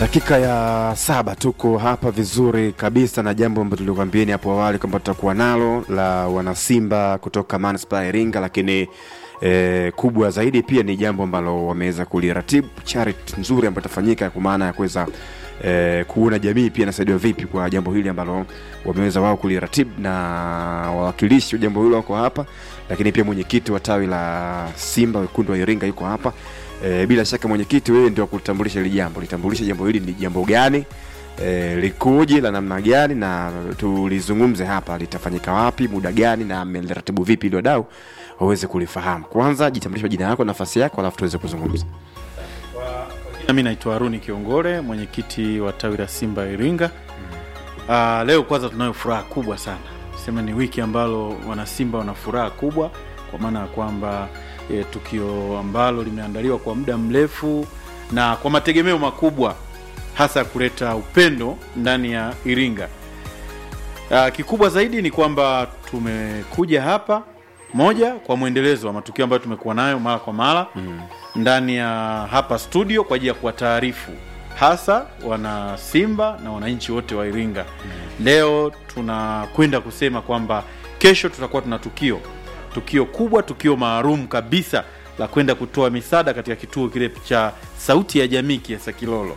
Dakika ya saba tuko hapa vizuri kabisa na jambo ambalo tulikwambieni hapo awali kwamba tutakuwa nalo la wanasimba kutoka manispaa ya Iringa, lakini eh, kubwa zaidi pia ni jambo ambalo wameweza kuliratibu charity nzuri ambayo itafanyika kwa maana ya kuweza eh, kuona jamii pia inasaidiwa vipi kwa jambo hili ambalo wameweza wao kuliratibu, na wawakilishi wa jambo hilo wako hapa, lakini pia mwenyekiti wa tawi la Simba wekundu wa Iringa yuko hapa. E, bila shaka mwenyekiti, wewe ndio kulitambulisha hili jambo, litambulisha jambo hili ni jambo gani, e, likoje, la namna gani, na tulizungumze hapa, litafanyika wapi, muda gani, na mmeliratibu vipi ili wadau waweze kulifahamu. Kwanza jitambulishe jina lako, nafasi yako, alafu tuweze kuzungumza. Mimi naitwa Haruni Kiongole, mwenyekiti wa tawi la Simba Iringa. Uh, leo kwanza tunayo furaha kubwa sana, sema ni wiki ambalo wanasimba wana furaha kubwa, kwa maana ya kwamba e, tukio ambalo limeandaliwa kwa muda mrefu na kwa mategemeo makubwa, hasa ya kuleta upendo ndani ya Iringa. Uh, kikubwa zaidi ni kwamba tumekuja hapa moja kwa mwendelezo wa matukio ambayo tumekuwa nayo mara kwa mara mm. ndani ya hapa studio kwa ajili ya kuwataarifu hasa wana Simba na wananchi wote wa Iringa mm. Leo tunakwenda kusema kwamba kesho tutakuwa tuna tukio tukio kubwa, tukio maalum kabisa la kwenda kutoa misaada katika kituo kile cha Sauti ya Jamii Kiasa Kilolo.